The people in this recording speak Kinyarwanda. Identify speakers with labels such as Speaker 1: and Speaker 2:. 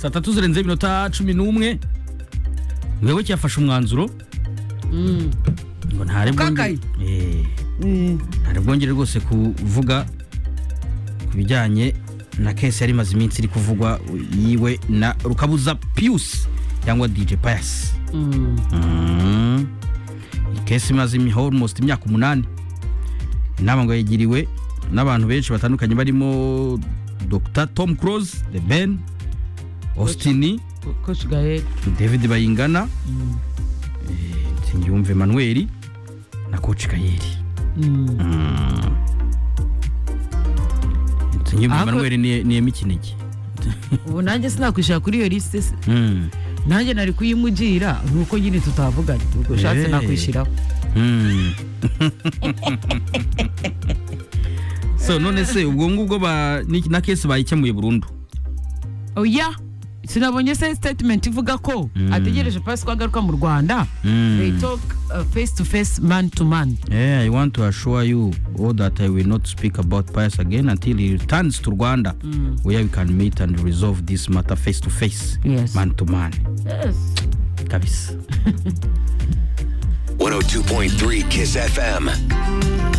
Speaker 1: saa tatu zirenze iminota cumi n'umwe muyoboke yafashe umwanzuro ngo ntari bwongere
Speaker 2: Ukakaye.
Speaker 1: Eh, ntari bwongere rwose kuvuga ku bijyanye na kesi yari imaze iminsi iri kuvugwa yiwe na rukabuza pius cyangwa dj pius Mm. Iyi kesi imaze imi- almost imyaka umunani inama ngo yagiriwe n'abantu benshi batandukanye barimo dr tom close the ben austin
Speaker 2: koci gaheri
Speaker 1: david bayingana eh, nsengiyumva emmanuel na coach kayeri nsengiyumva
Speaker 2: Ahako-
Speaker 1: emmanuel ni ni emikinigi
Speaker 2: ubu nanjye sinakwishyira kuri iyo lisite se
Speaker 1: Mm.
Speaker 2: nanjye nari kuyimugira ni uko nyine tutavuganye ubwo ushatse
Speaker 1: Eh.
Speaker 2: nakwishyiraho
Speaker 1: Mm. so none se ubwo ngubwo ba ni- na kesi bayikemuye burundu
Speaker 2: oya sinabonye se statement ivuga ko ategereje pasi ko agaruka mu rwanda
Speaker 1: Mm.
Speaker 2: they talk uh, face to face man to man
Speaker 1: Yeah, I want to assure you all that I will not speak about Pius again until he returns to Rwanda where we can meet and resolve this matter face to face,
Speaker 2: Yes.
Speaker 1: man to man. Kabisa.
Speaker 3: 102.3 Kiss FM.